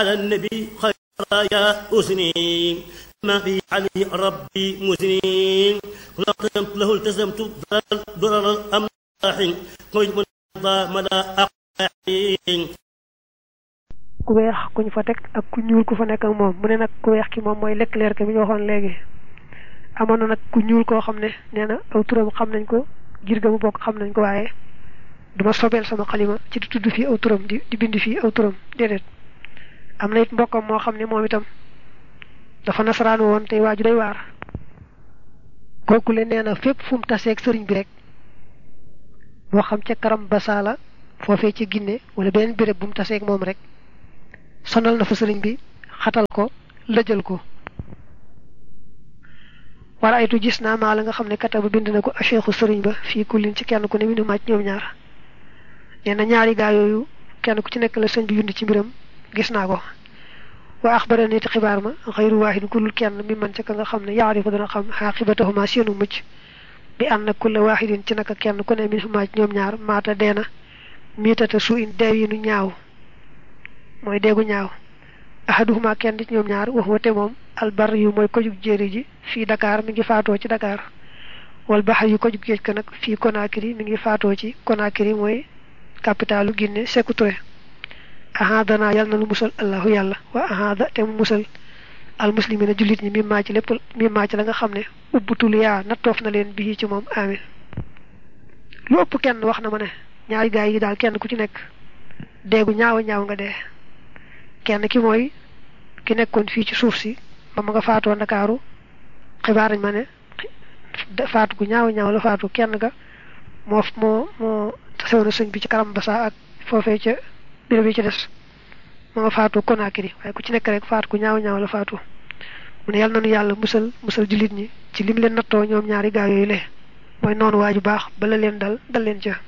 على النبي خير يا أسني ما في عليه ربي مسنين لقمت له التزمت ضرر الأملاح قلت من مدى أقاحين ku weex kuñ fa teg ak ku ñuul ku fa nekk ak moom mu ne nag ku weex ki moom mooy Leclerc bi ñu waxoon léegi amoon na nag ku ñuul koo xam ne nee na aw turam xam nañ ko ngir ga mu bokk xam nañ ko waaye duma sobeel sama xalima ci di tudd fii aw turam di di bind fii aw turam déedéet am na it mbokkam moo xam ne moom itam dafa nasaraan woon tey waaju day waar kooku le nee na fépp fu mu taseeg sëriñ bi rek moo xam ca karam basaala foofee ci Ginne wala beneen béréb bu mu taseeg moom rek sonal na fa sëriñ bi xatal ko lëjal ko wala aytu gis naa maa la nga xam ne kata ba bind na ko a cheikhu sëriñ ba fii kullin ci kenn ku ne minu màcc ñoom ñaar nee na ñaari gaa yooyu kenn ku ci nekk la sëñ bi bind ci mbiram gis naa ko waa axbara niti xibaar ma xayru waahid kullul kenn mi man ca ka nga xam ne yaarifu dana xam xaaqibatahuma seenu mucc bi ànd na kulla waahidin ci naka kenn ku ne minu màcc ñoom ñaar maata deena miitata su in deew yi nu ñaaw mooy deegu ñaaw ahaduhuma kenn ci ñoom ñaar wax wate moom albar yu mooy kojug jéeri ji fii Dakar mi ngi faatoo ci Dakar wal baxar yu kojug géej ka nag fii Conakry mi ngi faatoo ci Conakry mooy capitalu Guinée Sékou Touré ahadana yàlla na lu musal allahu yàlla wa ahada te mu musal al muslimina jullit ñi mi maa ci lépp mi maa ci la nga xam ne ubbutul yaa nattoof na leen bii ci moom amin lu ëpp kenn wax na ma ne ñaari gaay yi daal kenn ku ci nekk deegu ñaaw a ñaaw nga dee kenn ki mooy ki nekkoon fii ci suuf si ba ma nga faatoo ndakaaru xibaar nañ ma ne faatu gu ñaaw ñaaw la faatu kenn ga moo moo moo tasewoon na sëñ bi ci karam basa ak foofee ca béréb yi ci des ma nga faatu Conakry waaye ku ci nekk rek faatu gu ñaaw ñaaw la faatu mu ne yàlla nanu yàlla musal musal jullit ñi ci lim leen nattoo ñoom ñaari gaa yooyu le mooy noonu waa ju baax bala leen dal dal leen ca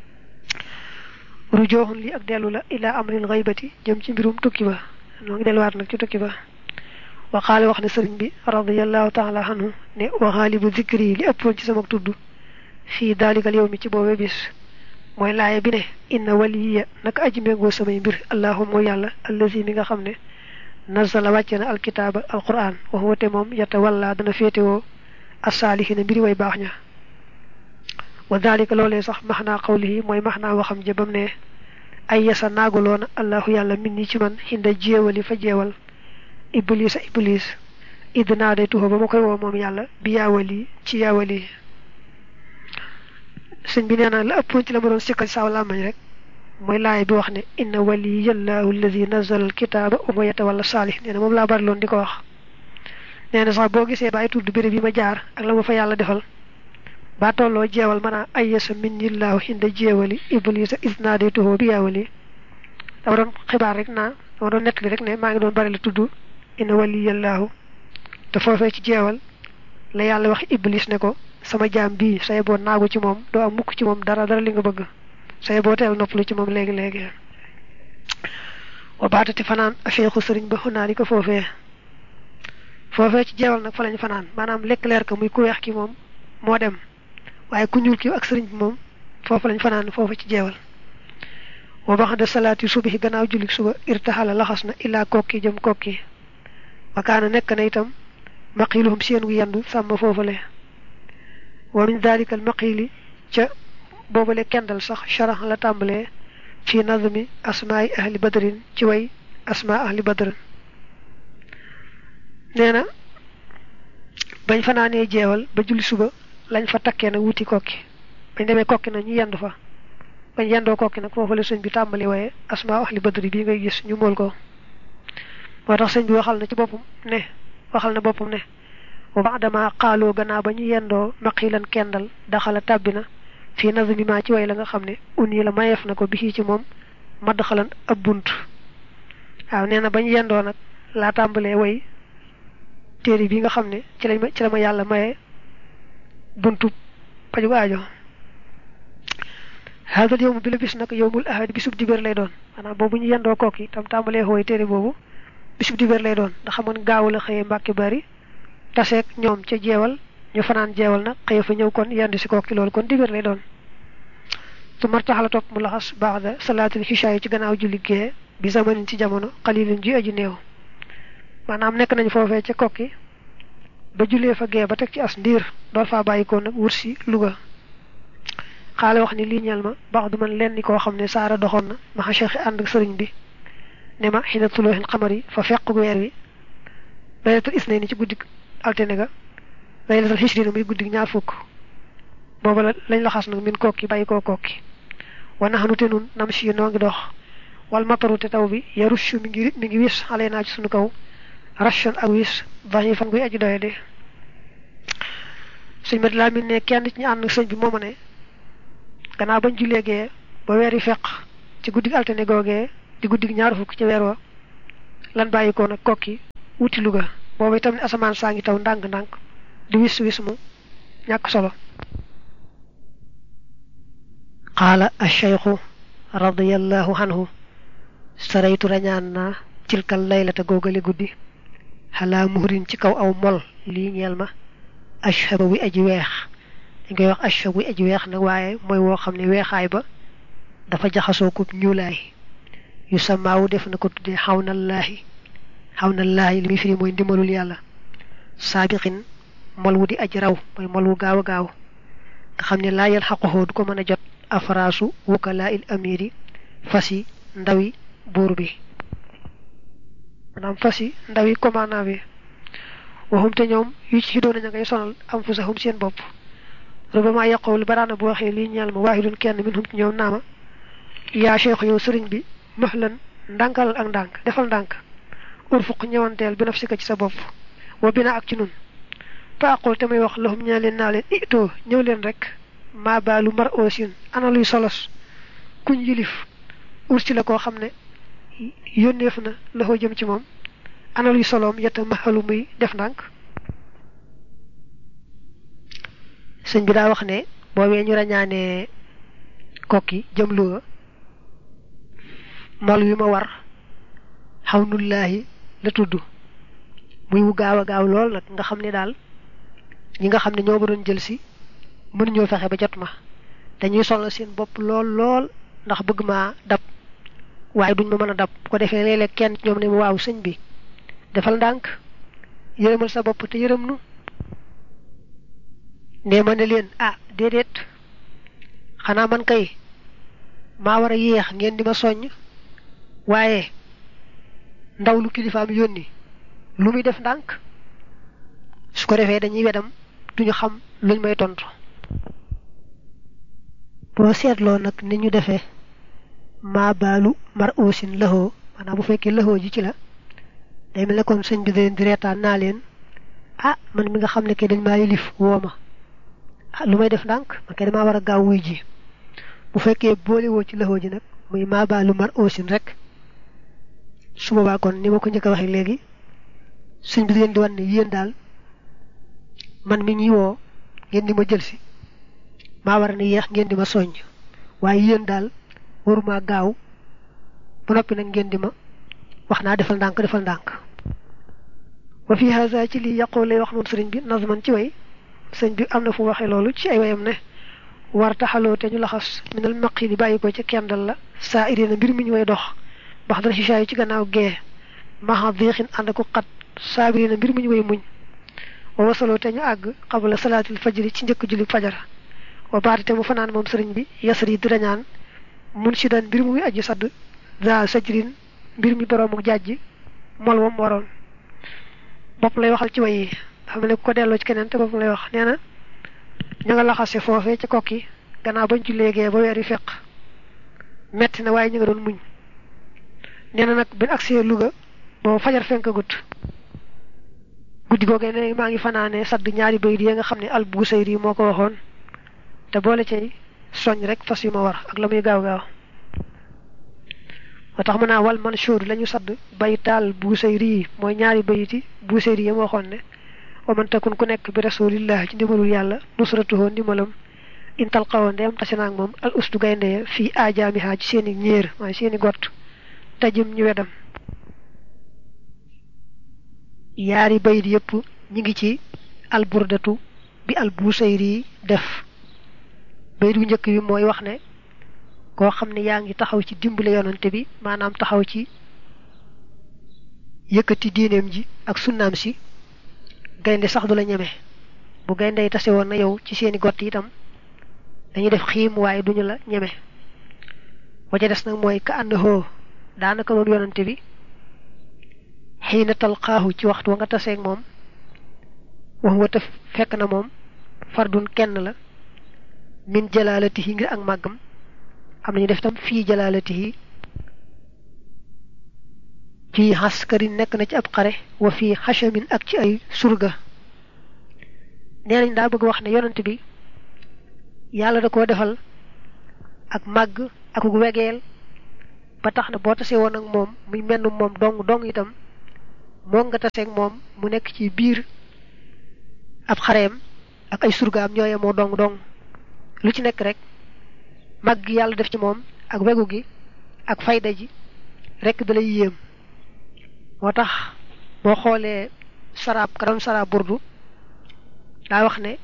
rujooxun li ak dellu la ila amril xaybati jëm ci mbirum tukki ba noo ngi delluwaat nag ci tukki ba wa xaale wax ne sëriñ bi radiallahu taala anhu ne wa xaalibu zikri li ëppoon ci sama tudd fii daalikal yow mi ci boobe bis mooy laaye bi ne inna waliya naka aji méngoo samay mbir allahum mooy yàlla allazi mi nga xam ne nazala wàcce na alkitaaba alquran wax wate moom yata walla dana féetewoo asaalihina mbiri way baax ña wa dalika loolee sax max naa xawlihi mooy max naa waxam jëbam ne ay yasa naagaloona allahu yàlla min ni ci man xinda jéewali fa jeewal iblis a iblis idd naa day tuxa ba ma koy woo moom yàlla bi yaawali ci yaawali sëñ bi nee na la ëppoon ci la ma doon sikkal saaw làmmañ rek mooy laay bi wax ne inna waliyallahu alladi nazala alkitaaba wa yatawalla saalih nee na moom laa bari loon di ko wax nee na sax boo gisee bàyyi tudd béréb yi ma jaar ak la ma fa yàlla defal ba tolloo jeewal mën a ayyasa minnillahu hinda jeewali iblisa isnaadaytuhu bi yaawali dama doon xibaar rek naa dama doon nettali rek ne maa ngi doon bari la tudd inna waliyallahu te foofee ci jeewal la yàlla wax iblis ne ko sama jaam bii say boo naagu ci moom doo am mukk ci moom dara dara li nga bëgg say boo teel noppalu ci moom léegi léegi wa baatati fanaan afeexu sëriñ ba xunaa di ko foofee foofee ci jeewal nag fa lañ fanaan maanaam lekk leer ka muy ku weex ki moom moo dem waaye ku ñuul ki ak sëriñ bi moom foofu lañ fanaan foofu ci jeewal wa baxda salaati subahi gannaaw jullik suba irtaxala laxas na illaa kokki jëm kokki wakaana nekk na itam maqiluhum seen gu yendu sàmm foofale wa min dalika al maqili ca boobale kendal sax sharax la tàmbalee fi nazmi asmaai ahli badrin ci way asmaa ahli badrin nee na bañ fanaanee jeewal ba julli suba lañ fa takkee nag wuti kokki bañ demee kokki nag ñu yendu fa bañ yendoo kokki nag foofu la sëñ bi tàmbali waaye asmaa ahli badri bii ngay gis ñu mool ko moo tax sëñ bi waxal na ci boppam ne waxal na boppam ne wa baadama xaaloo gannaaw ba ñu yendoo maqilan kendal daxala tàbbi na fii nazmi ma ci way la nga xam ne un yi la mayeef na ko bi ci moom madd xalan ab bunt waaw nee na bañ yendoo nag laa tàmbalee way téere bi nga xam ne ci lañ ma ci la ma yàlla maye buntu paju aajo haadal yowmu bi la bis nag yowmul ahad bisub dibéer lay doon maanaam boobu ñu yendoo kooki tam tàmbalee xooy téere boobu bisub dibéer lay doon ndax xamoon gaawu la xëyee mbàkki bari taseeg ñoom ca jeewal ñu fanaan jeewal nag xëye fa ñëw kon yendu si kooki loolu kon dibéer lay doon su martaxala topp mu laxas baax da salaatul xisha yi ci gannaaw julli gee bi zamanin ci jamono xalilin ji aju néew maanaam nekk nañ foofee ca kokki ba julee fa gee ba teg ci as ndiir door faa bàyyikoo nag wut si Louga xaale wax ni lii ñeel ma baax du man leen ni koo xam ne saara doxoon na ma xa cheikh ànd ak sëriñ bi ne ma xina tulooxin xamar yi fa feq weer wi laylatul isnay ni ci guddig altine ga laylatul xisrina muy guddig ñaar fukk booba la lañ la xas nag min kokki bàyyi koo kokki wana xanu te nun nam si noo ngi dox wal mataru te taw bi yarushu mi ngi mi ngi wis xale naa ci sunu kaw rachon ak wis dañuy fan guy aju doye de sëñ mat laa min ne kenn ci ñu ànd sëñ bi mooma ne gannaaw bañ julleegee ba weer yi feq ci guddig altine googee di guddig ñaar fukk ci weer wa lan bàyyi ko nag kokki wuti Louga boobu itam ne asamaan saa ngi taw ndànk-ndànk di wis wis mu ñàkk solo qaala acheikhu radiallahu anhu saraytu rañaan naa cilkal laylata googale guddi xalaa muhrin ci kaw aw mol lii ñeel ma ashaba wi aji weex dañ koy wax ashab wi aji weex nag waaye mooy woo xam ne weexaay ba dafa jaxasoo ko ñuulaay yu samaawu def na ko tuddee xawnallaahi xawnallaahi li muy firi mooy ndimbalul yàlla saabiqin mol wu di aji raw mooy mol wu gaaw a gaaw nga xam ne laa yal xaqoxoo du ko mën a jot afraasu wukalaa il amiri fas yi ndawi buur bi maanaam fas yi ndawi commandant bi waxum te ñoom yu ci doon ña ngay sonal am fu saxum seen bopp rubama yaqul baraana bu waxee lii ñeel ma waahidun kenn min hum ci ñoom naama yaa cheikh yow sëriñ bi mahlan ndànkal ak ndànk defal ndànk urfuq ñëwanteel bi nafsika ci sa bopp wa bina ak ci nun fa aqul te may wax lahum ñaa leen naa leen itoo ñëw leen rek maa baalu mar oosin ana luy solos kuñ yilif ursi la koo xam ne yónneef na loxo jëm ci moom ana luy soloom yetta maxalu muy def ndànk sëñ bi daa wax ne boobee ñu rañaanee kokki jëm Louga mol wi ma war xawnullaahi la tudd muy wu gaaw a gaaw lool nag nga xam ne daal ñi nga xam ne ñoo ma doon jël si mën ñoo fexe ba jot ma dañuy solo seen bopp lool lool ndax bëgg maa dab waaye duñ ma mën a dab bu ko defee léeg-léeg kenn ci ñoom ne ma waaw sëñ bi defal ndànk yërëmal sa bopp te yërëm nu ne ma ne leen ah déedéet xanaa man kay maa war a yéex ngeen di ma soññ waaye ndaw lu kilifaam yónni lu muy def ndànk su ko defee dañuy wedam duñu xam luñ may tontu. boo seetloo nag ni ñu defee maa baalu mar oosin laxoo maanaam bu fekkee laxoo ji ci la day mel ne kon sëñ bi da leen di reetaan naa leen ah man mi nga xam ne ke dañ maa yilif woo ma ah lu may def ndànk man kay damaa war a gaaw wuy ji bu fekkee boole woo ci laxoo ji nag muy maa baalu mar oosin rek su boobaa kon ni ma ko njëkk a waxee léegi sëñ bi da leen di wan ne yéen daal man mi ñuy woo ngeen di ma jël si maa war a ne yéex ngeen di ma soññ waaye yéen daal waruma gaaw ba noppi nag ngeen di ma wax naa defal ndànk defal ndànk wa fi haza ci lii yàqoo lay wax moom sëriñ bi nazman ci way sëñ bi am na fu waxee loolu ci ay wayam ne war taxaloo te ñu laxas minal maqi di bàyyi ko ci kendal la saa irina mbir mi ñu way dox bax dana xisaayu ci gannaaw gee maxa diixin ànd ko xat saabirina mbir mi ñu way muñ wa wasaloo te ñu àgg xabala salaatil fajri ci njëkk julli fajar wa baati te mu fanaan moom sëriñ bi yasar yi di rañaan mun si daan mbir muy aji sadd za sajrin mbir mi boroomu jàjj mol moom waroon bopp lay waxal ci way yi xam ne ku ko delloo ci keneen te bopp lay wax nee na ña nga laxase foofee ca kokki gannaaw bañ ci léegee ba weer yi feq metti na waaye ñu nga doon muñ nee na nag bin agsee Louga boobu fajar fenk gut guddi googee ne maa ngi fanaane sadd ñaari bayit yi nga xam ne al Busayri moo ko waxoon te boole cay soñ rek fas yu ma war ak la muy gaaw gaaw moo tax mën naa wal manshur la ñu sadd baytaal Busayri yi mooy ñaari bayiti Busayri yi waxoon ne wa man takun ku nekk bi rasulillah ci ndimbalul yàlla nusratuhoo ndimbalam intal xawoon de am tase naag moom al ustu gaynde fii ajaamiha ci seeni ñéer waaye seeni gott tajim ñu wedam yaari bayit yëpp ñi ngi ci alburdatu bi al busayri def bayit bu njëkk bi mooy wax ne koo xam ne yaa ngi taxaw ci dimbale yonante bi maanaam taxaw ci yëkkati diineem ji ak sunnaam si gaynde sax du la ñeme bu gaynde yi tase woon na yow ci seeni gott itam dañuy def xiim waaye duñu la ñeme wa ca des nag mooy ka ànd hoo daanaka moom yonante bi xiina talqaahu ci waxtu wa nga taseeg moom wax wa te fekk na moom fardun kenn la min jalaalatihi ngir ak màggam am nañu def tam fii jalaalatihi fii xaskarin nekk na ci ab xare wa fii xachamin ak ci ay surga nee nañ daa bëgg wax ne yonent bi yàlla da koo defal ak màgg ak wegeel ba tax na boo tasee woon ak moom muy menn moom dong dong itam moo nga taseeg moom mu nekk ci biir ab xareem ak ay surgaam ñooye moo dong dong lu ci nekk rek màgg gi yàlla def ci moom ak wegu gi ak fayda ji rek da lay yéem moo tax boo xoolee saraab ka doon saraab burdu daa wax ne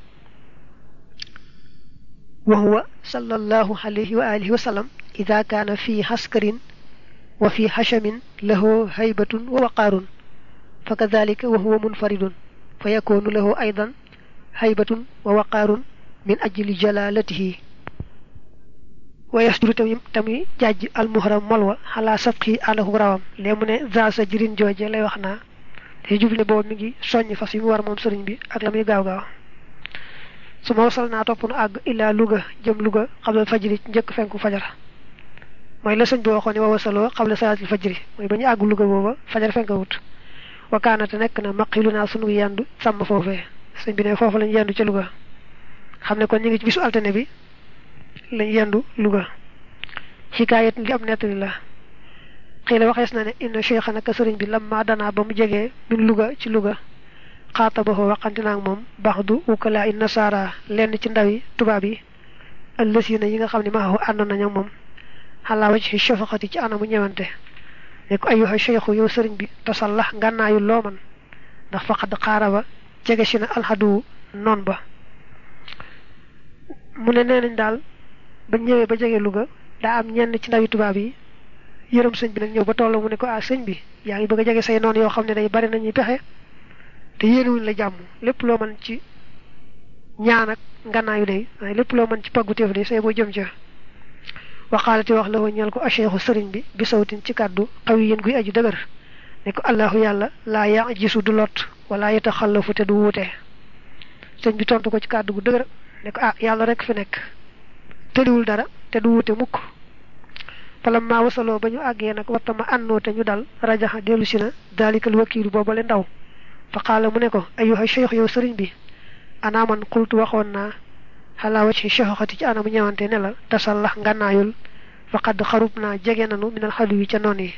wa huwa sallallahu alayhi wa alihi wa sallam ida kaana fi xaskarin wa fi xachamin lahu haybatun wa waqaarun fa kadalika wa huwa munfaridun fa yakunu lahu aydan haybatun wa waqaarun min ajli jalalatihi wa yasduru tamit tamit jàjj almuhram molwa xalaa sabqi àndaku rawam lee mu ne za sa jirin jooje lay wax naa te jubli ne boobu mi ngi soññ fas yi mu war moom sëriñ bi ak la muy gaaw gaaw su ma wasal naa topp nu àgg illaa Louga jëm Louga xablal fajri njëkk fenku fajar mooy la sëñ bi waxoon ne wa wasaloo xabla salaatil fajri mooy ba ñu àgg Louga booba fajar fenkawut wakaanate nekk na maqilu naa sunu yendu sàmm foofee sëñ bi ne foofu lañ yendu ca Louga xam ne kon ñu ngi ci bisu altine bi lañ yendu Louga xikaayat li am nettali la xëy la waxees na ne inna cheikha naka sëriñ bi lamma danaa ba mu jegee min Louga ci Louga xaatabaxoo waxante naa ak moom baax du ukalaa i nasaara lenn ci ndawi tubaab yi ëllësina yi nga xam ne maaxu ànd nañu moom xalaa waj ci shafaqati ci anamu ñëwante ne ko ayuha cheikhu yow sëriñ bi tasallax ngànnaayu loo man ndax faqad xaara ba jege si na alxadu noon ba mu ne nee nañ daal ba ñëwee ba jege Louga daa am ñenn ci ndawi tubaab yi yërëm sëñ bi nag ñëw ba toll mu ne ko ah sëñ bi yaa ngi bëgg a jege say noon yoo xam ne day bari nañuy pexe te yéenewuñ la jàmm lépp loo mën ci ñaan ak ngannaayu day waaye lépp loo mën ci paggu téef day say boo jëm ca waxaalati wax la ñeel ko acheikhu sëriñ bi bi sawtin ci kàddu xaw yi yéen guy aju dëgër ne ko allahu yàlla laa yaa gisu du lot wala yeta xallafu te du wuute sëñ bi tontu ko ci kàddu gu dëgër ne ko ah yàlla rek fi nekk tëriwul dara te du wuute mukk falam maa wasaloo ba ñu àggee nag wattama ànnoo te ñu dal rajaxa dellu si na daalikal wakiilu boobale ndaw fa qaala mu ne ko ayuha cheikh yow sëriñ bi anaa man xultu waxoon naa xalaa wacci cheikhoxati ci anamu ñëwante ne la tasallax ngànnaayul faqad xarub naa jege nanu minal xalu yi ca noon yi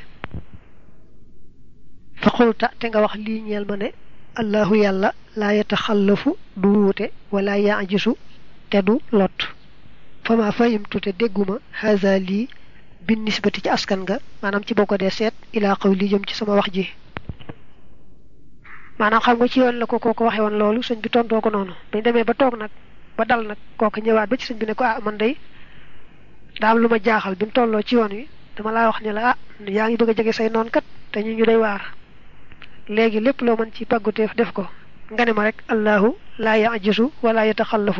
fa xulta te nga wax lii ñeel ma ne allahu yàlla laa yataxallafu du wuute wala yaajisu te du lot fa ma fahimtu te dégguma haza lii bin nisbati ci askan nga maanaam ci boo ko dee seet ilaa xaw li jëm ci sama wax ji maanaam xam nga ci yoon la ko kooko waxe woon loolu sëñ bi tontoo ko noonu bañ demee ba toog nag ba dal nag kooku ñëwaat ba ci sëñ bi ne ko ah man day daa am lu ma jaaxal bi mu tolloo ci yoon wi dama laa wax ne la ah yaa ngi bëgg a jege say noon kat te ñu ñu day waar léegi lépp loo mën ci pàgguteef def ko nga ne ma rek allahu laa yajisu wala yataxallafu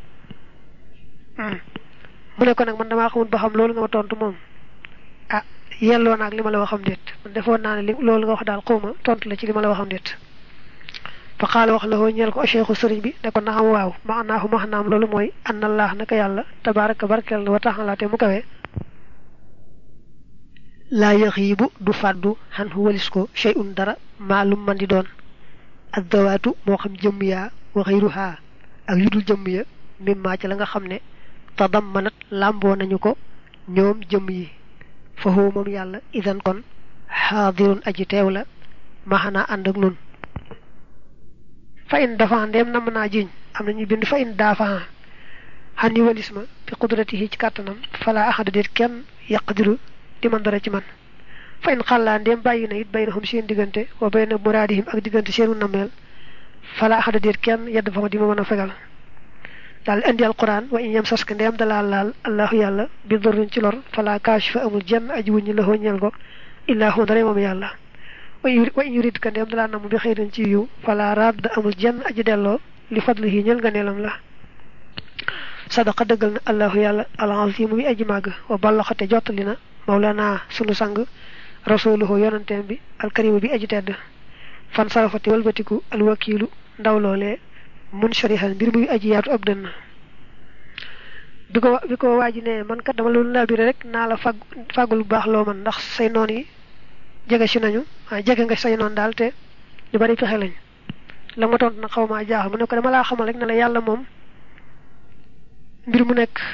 mu ne ko nag man damaa xamul ba xam loolu nga ma tontu moom ah yelloo naag li ma la waxam déet man defoon naa ne li loolu nga wax daal xawma tontu la ci li ma la waxam déet fa xaala wax la hoo ñeel ko cheikhu sëriñ bi ne ko naam waaw maanaahu maxnaam loolu mooy anna allah naka yàlla tabaraka barkeel na wa taxala te mu kawee laa yaxiibu du fàddu xan hu walis ko shay'un dara maalum man di doon ak dawaatu moo xam jëmm yaa wa xayruha ak yu dul jëmm ya mimmaa ci la nga xam ne tadammanat làmboo nañu ko ñoom jëmm yi fa huwa moom yàlla idan kon xaadirun aji teew la maxanaa ànd ak nun fa in dafa ndeem nam naa jiñ am nañu bind fa in daafa xan yi walis ma fi qudratihi ci kàttanam fala axada déet kenn yaqdiru di man dara ci man fa in xàllaa ndeem bàyyi na it bay na xam seen diggante wa bay na muraadihim ak diggante seenu nameel fala axada déet kenn yedd fa ma di ma mën a fegal daal di indi alquran wa in yam saska ndeem dalaa laal allahu yàlla bi dorrin ci lor fala kaashifa amul jenn aji wuññi la ñeel ko illaa hu ndare moom yàlla wa in yurid ka ndeem dalaa namu bi xëyrin ci yiw fala radd amul jenn aji delloo li fadlihi ñeel nga neelam la sadaqa dëggal na allahu yàlla al-azim muy aji màgg wa ballaxate jottali na mawlana sunu sang rasuluhu yonanteem bi alkarima bi aji tedd fan sarafati walbatiku alwakiilu ndaw loolee mun sharihan mbir muy aji yaatu ab dënn bi ko bi ko waaji ne man kat dama loolu labiré rek naa la fag fàggul bu baax loo man ndax say noon yi jege si nañu waaye jege nga say noon daal te ñu bari pexe lañ la ma tontu nag xaw maa jaaxal mu ne ko dama laa xamal rek ne la yàlla moom mbir mu nekk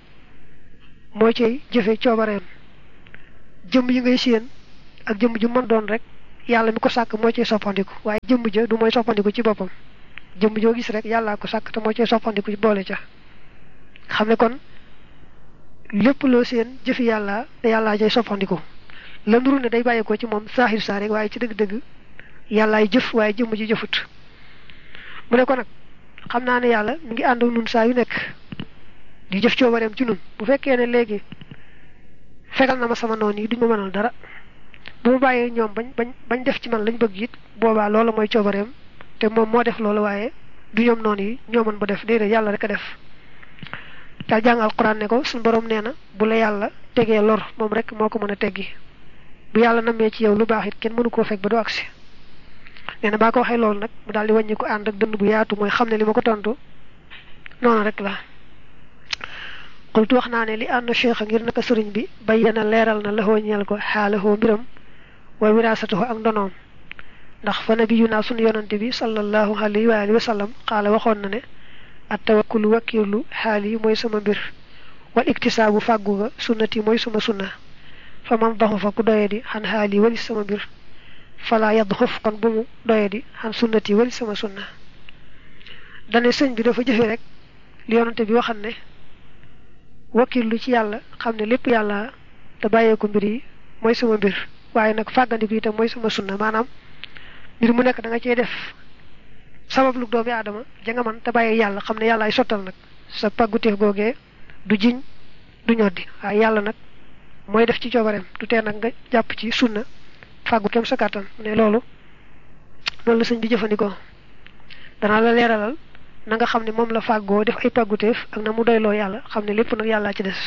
moo cay jëfe coobareem jëmm yi ngay séen ak jëmm ju mën doon rek yàlla mi ko sàkk moo cay soppandiku waaye jëmm ja du mooy soppandiku ci boppam jëmm joo gis rek yàllaa ko sàkk te moo cay soppandiku ci boole ca xam ne kon lépp loo seen jëfi yàlla te yàllaa cay soppandiku la nuru ne day bàyyeekoo ci moom saaxir saa rek waaye ci dëgg-dëgg yàllaay jëf waaye jëmm ji jëfut mu ne ko nag xam naa ne yàlla mi ngi ànd nun saa yu nekk di jëf coobareem ci nun bu fekkee ne léegi fegal na ma sama noon yi duñ ma mënal dara bu ma bàyyee ñoom bañ bañ bañ def ci man lañ bëgg it boobaa loola mooy coobareem te moom moo def loolu waaye du ñoom noonu yi ñoo mën ba def déedéet yàlla rek a def daal jàng alquran ne ko suñu borom nee na bu la yàlla tegee lor moom rek moo ko mën a teggi bu yàlla namee ci yow lu baax it kenn mënu koo fekk ba du agsi nee na baa ko waxee loolu nag mu daal di wàññi ko ànd ak dënn bu yaatu mooy xam ne li ma ko tontu noonu rek la xultu wax naa ne li ànd cheikh ngir naka sëriñ bi bayyana leeral na laxoo ñeel ko xaalahoo mbiram wa wiraasatahu ak ndonoom ndax fa nabiyu naa sunu yonante bi sallallahu alayhi wa alihi wa sallam xaala waxoon na ne at tawakkulu wakkirlu xaal yi mooy sama mbir wal iktisaabu fàggu ga sunnati mooy suma sunna fa man daxu fa ku doye di xan xaal yi walis sama mbir fala yadd xof kon bu mu doye di xan sunnati walis sama sunna dane sëñ bi dafa jëfe rek li yonante bi waxan ne wakkirlu ci yàlla xam ne lépp yàlla te bàyyeeku mbir yi mooy sama mbir waaye nag fàggandiku itam mooy sama sunna maanaam mbir mu nekk da nga cee def sabab lu doomi aadama ja nga man te bàyyi yàlla xam ne yàlla ay sottal nag sa pàgguteef googee du jiñ du ñoddi waaye yàlla nag mooy def ci coobareem du tee nag nga jàpp ci sunna fàggu kem sa kàttan ne loolu loolu la sëñ bi jëfandikoo danaa la leeralal na nga xam ne moom la fàggoo def ay pàgguteef ak na mu doyloo yàlla xam ne lépp nag yàllaa ci des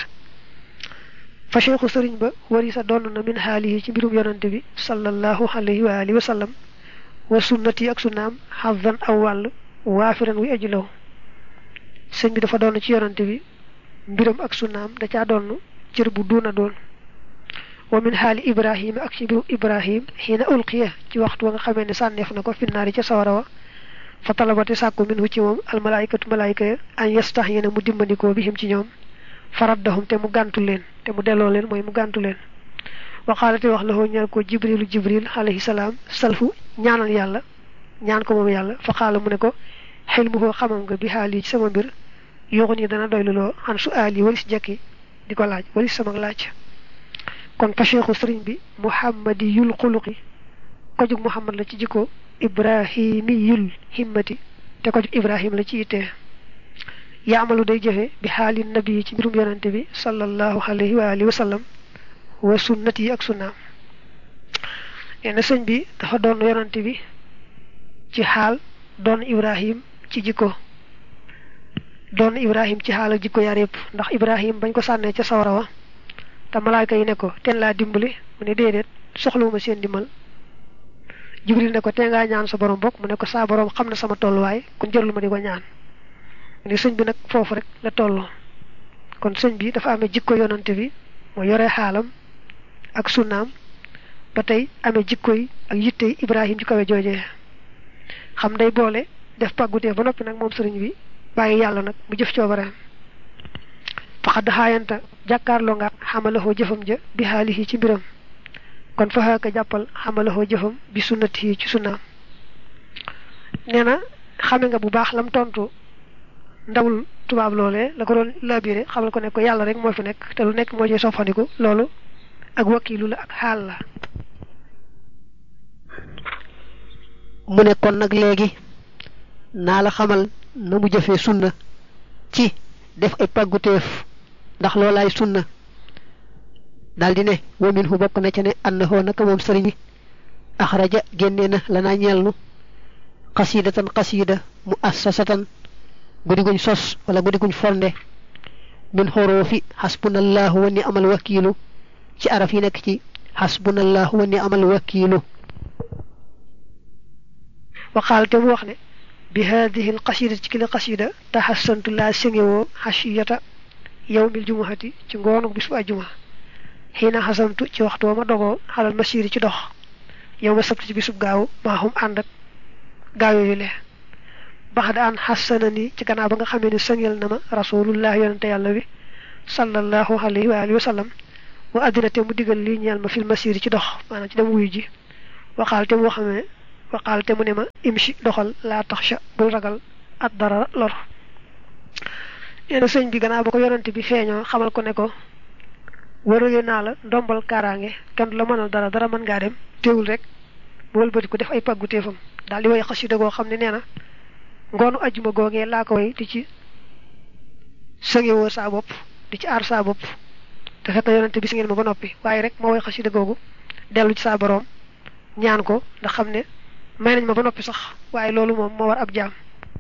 fa cheikhu sëriñ ba wari sa donn na min xaalihi ci mbirum yonante bi sallallahu alayhi wa alihi wa sallam wa sunnati ak sunnaam xazan aw wàll waafiran wi aji law sëñ bi dafa doon ci yonante bi mbiram ak sunnaam da caa doon cër bu duuna doon wa min xaali ibrahima ak ci mbirum ibrahim xiina ulqiya ci waxtu wa nga xamee ne sànneef na ko finnaari ca sawara wa fa talabati sàkku minhu ci moom almalaykatu malayka ya an yastax yene mu dimbandikoo bihim ci ñoom faraddahum te mu gàntu leen te mu delloo leen mooy mu gàntu leen waxaalate wax la hoo ñeel ko jibrilu jibril alayhi salaam salfu ñaanal yàlla ñaan ko moom yàlla fa xaala mu ne ko xel mu koo xamam nga bi xaal yi ci sama mbir yooxu ni dana doyluloo xan su aal yi walis jekki di ko laaj walis sama laaj kon fa cheikhu sëriñ bi muhammadi yul xuluqi ko jug muhammad la ci jikko ibrahimi yul himmati te ko jug ibrahim la ci ittee yaamalu day jëfe bi xaali nabi ci mbirum yonante bi sallallahu alayhi wa alihi wa sallam wa sunnati yi ak sunnaam nee na sëñ bi dafa doon yonante bi ci xaal doon ibrahim ci jikko doon ibrahim ci xaal ak jikko yaar yëpp ndax ibrahim bañ ko sànnee ca sawara wa te malaayka yi ne ko teen laa dimbali mu ne déedéet soxlawuma seen dimbal jibril ne ko tee ngaa ñaan sa borom bokk mu ne ko saa borom xam na sama tolluwaay kon jërlu ma di ko ñaan ni sëñ bi nag foofu rek la tolloo kon sëñ bi dafa amee jikko yonante bi moo yore xaalam ak sunnaam ba tey amee jikko yi ak yitte ibrahim ju kawe joojee xam day boole def pàggutee ba noppi nag moom sëriñ bi bàyyi yàlla nag mu jëf coobareem faxadd xaayanta jàkkaarloo nga xamalahoo jëfam ja bi xaalihi ci mbiram kon fa xaaka jàppal xamalahoo jëfam bi sunnati ci sunnaam nee na xame nga bu baax lam tontu ndawul tubaab loolee la ko doon labiré xamal ko ne ko yàlla rek moo fi nekk te lu nekk moo ci soppandiku loolu ak wakiilu la ak xaal la mu ne kon nag léegi naa la xamal na mu jëfee sunna ci def ay pàgguteef ndax loolaay sunna daldi ne wa min hu bokk na ca ne annahu naka moom sëriñ bi axraja génnee na lanaa ñeel nu xasiidatan xasiida mu assasatan guddi guñ sos wala guddi guñ fonde min xoroofi xasbunallahu wa ni amal wakiilu ci araf yi nekk ci xasbunallahu wa ni amal wakiilu waxaal te mu wax ne bi haadihi al xasida ci kila xasida taxasantu laa sëngewoo xasiyata yawmil jumuhati ci ngoonu bis bu ajjuma xiina xasamtu ci waxtu ma dogoo xalal masiri ci dox yow ma sabti ci bisub gaaw maa xum ànd ak gaaw yooyu le bax da an xasana ni ci gannaaw ba nga xamee ne sëngel na ma rasulullah yonente yàlla bi sallallahu alayhi wa alihi wa sallam wa addina te mu digal lii ñeel ma fil masiri ci dox maanaam ci dem wuyu ji waxaal te mu xamee waxaal te mu ne ma imshi doxal laa taxsha bul ragal at dara lor nee na sëñ bi gannaaw ba ko yonente bi feeñoo xamal ko ne ko warale naa la ndombal kaaraange kenn du la mënal dara dara mën ngaa dem teewul rek mu wëlbati ko def ay pàggu téefam daal di woy xasida goo xam ne nee na ngoonu ajjuma googee laa ko way di ci sëngewoo saa bopp di ci aar saa bopp te fekk na yonente bi si ngeen ma ba noppi waaye rek moo woy xasida googu dellu ci saa boroom ñaan ko ndax xam ne may nañ ma ba noppi sax waaye loolu moom moo war ab jaam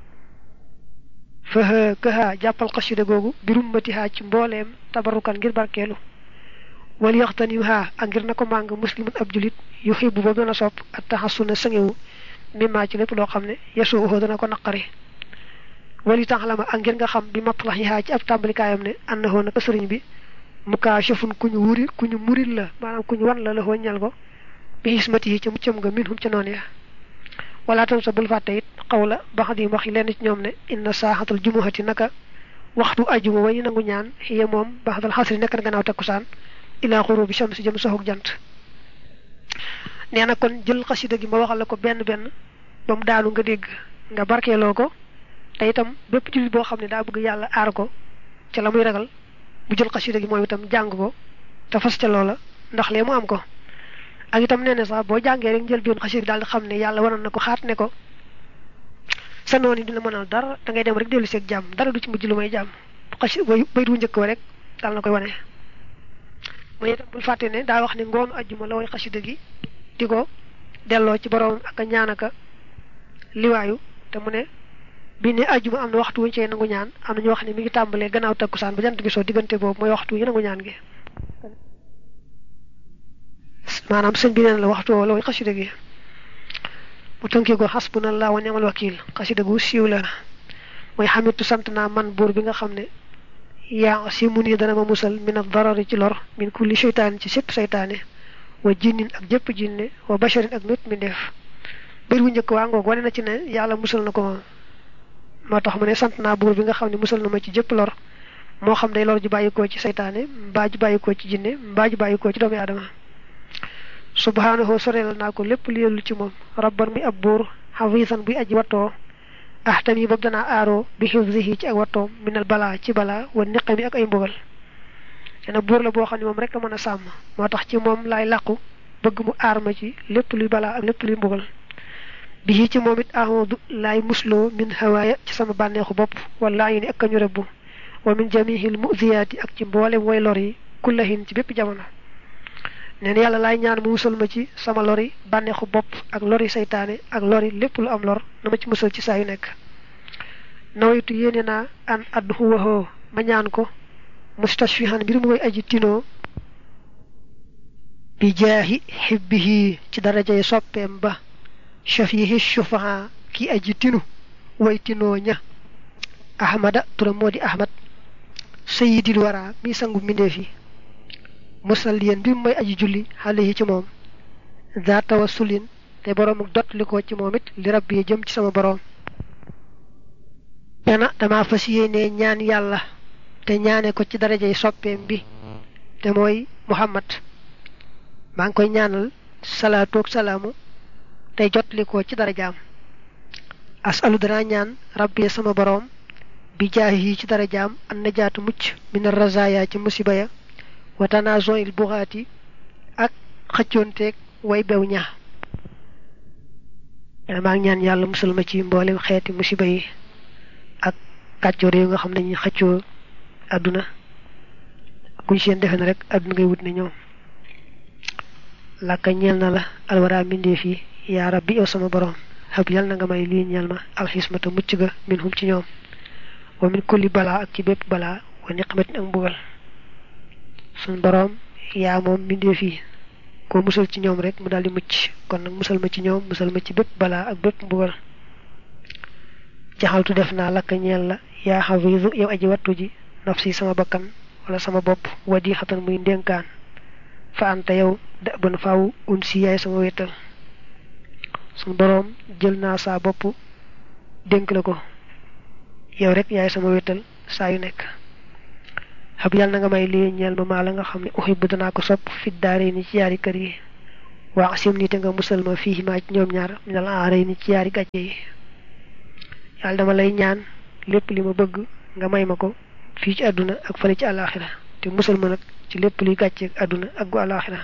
fëhë këhaa jàppal xasida googu birum mati haa ci mbooleem tabarukan ngir barkeelu wal yaxtanim haa ak ngir na ko màng muslimun ab julit yu xibbu ba dana sopp ak taxasuna sëngewu mimmaa ci lépp loo xam ne yesuuxoo dana ko naqari wali taxlama ak ngir nga xam bi matlax yi haa ci ab tàmbalikaayam ne annahoo naka sëriñ bi mukaashafun ku ñu wuri ku ñu muril la maanaam ku ñu wan la la ñal ko bi xismati yi ca muccam nga minhum ca noonu ya wala tam sa bul fàtte it xaw la bax di wax yi lenn ci ñoom ne inna saaxatal jumuhati naka waxtu ajuma way nangu ñaan xiye moom baxdal xasri nekk na gannaaw takkusaan ilaa xurubi shamsi jëm soxuk jant nee na kon jël xasida gi ma waxal la ko benn benn ba mu daanu nga dégg nga barkeeloo ko te itam bépp jullit boo xam ne daa bëgg yàlla aar ko ca la muy ragal bu jël xasida gi moom itam jàng ko te fas ca loola ndax lee mu am ko ak itam nee na sax boo jàngee rek njël bion xasida daal di xam ne yàlla waroon na ko xaat ne ko sa noon yi dina mënal dara da ngay dem rek dellu seeg jàmm dara du ci mujj lu may jàmm xasi bayit wu njëkk wa rek daal na koy wane mooy itam bul fàtte ne daa wax ne ngoonu ajjuma la way xasida gi di ko delloo ci borom ak a ñaan aka liwaayu te mu ne bi ne ajjuma am na waxtu wuñ cee nangu ñaan am na ñu wax ne mi ngi tàmbalee gannaaw takkusaan ba jant bi soo diggante boobu mooy waxtu wu ñu nangu ñaan gi maanaam sëñ bi neen la waxtu woo la way xasida gi mu tënkee ko xasbunallah wa ni'mal wakil xasida gu siiw la mooy xamitu sant naa man buur bi nga xam ne yaa si mu nii dana ma musal min ad-darari ci lor min kulli seytaane ci sépp seytaane wa jinnin ak jëpp jinne wa basharin ak mépp mi ndeef bër bu njëkk waa ngoog wane na ci ne yàlla musal na ko moom moo tax mu ne sant naa buur bi nga xam ne musal na ma ci jëpp lor moo xam day lor ju bàyyikoo ci seytaane mbaa ju bàyyikoo ci jinne mbaa ju bàyyikoo ci doomu aadama subhaanahu soreel naa ko lépp li yellu ci moom rabban muy ab buur xafiisan buy aji wattoo ahtam yi boobu danaa aaroo bi xifzihi ci ak wattoom minal balaa ci balaa wa niqami ak ay mbugal dana buur la boo xam ne moom rek a mën a sàmm moo tax ci moom laay làqu bëgg mu aar ma ci lépp luy balaa ak lépp luy mbugal bi ci moom it ahodu laay musloo min hawaaya ci sama bànneexu bopp wala yi ni ak kañu rëbbu wa min jamihil muziyaati ak ci mboolem way lor yi kullahin ci bépp jamono neen yàlla laay ñaan mu musal ma ci sama lori bànneexu bopp ak lori saytaane ak lori lépp lu am lor na ma ci musal ci saa yu nekk nawaytu yéene naa an addu waxoo ma ñaan ko mustashfihan mbir mu koy aji tinoo bi jaahi xibbihi ci darajay soppeem ba shafihi shufaha ki aji tinu way tinoo ña ahmada turam moo di ahmad sayidil wara mi sangu mbindeef yi musalliyan bi mooy aji julli xale yi ci moom daa tawassulin te boroom ak dot li ko ci moom it li rabbi yi jëm ci sama boroom dana dama fas yéene ñaan yàlla te ñaane ko ci darajay soppeem bi te mooy muhammad maa ngi koy ñaanal salaatu ak salaamu tey jot li ko ci darajaam asalu danaa ñaan rabbi sama boroom bi jaahi yi ci darajaam an najaatu mucc min razaya ci musiba ya wa tanazon il buxaati ak xëccoonteeg way bew ña maa ngi ñaan yàlla musal ma ci mboolem xeeti musiba yi ak kàccoor yi nga xam ne ñu xëccoo àdduna kuñ seen defe na rek àdduna ngay wut ne ñoom làkka ñeel na la alwara mbindeef yi yaa rabbi yow sama borom xab yal na nga may lii ñeel ma alxismata mucc ga min hum ci ñoom wa min kulli balaa ak ci bépp balaa wa niqmatin ak mbugal suñ boroom yaa moom mbindeef yi koo musal ci ñoom rek mu daal di mucc kon nag musal ma ci ñoom musal ma ci bépp balaa ak bépp mbugal jaxaltu def naa lakka ñeel la yaa xafiisu yow aji wattu ji nafsi sama bakkan wala sama bopp wadi xatan muy ndénkaan fa anta yow da ban faaw un si yaay sama wéttal suñ boroom jël naa saa bopp dénk la ko yow rek yaay sama wéttal saa yu nekk xab yàlla na nga may lii ñeel ma maa la nga xam ne uhibbu danaa ko sopp fit daare ni ci yaari kër yi waa sim ni te nga musal ma fii maa ci ñoom ñaar minal aare ni ci yaari gàcce yi yàlla dama lay ñaan lépp li ma bëgg nga may ma ko fii ci àdduna ak fële ci àllaaxira te musal ma nag ci lépp luy gàcce ak àdduna ak gu àllaaxira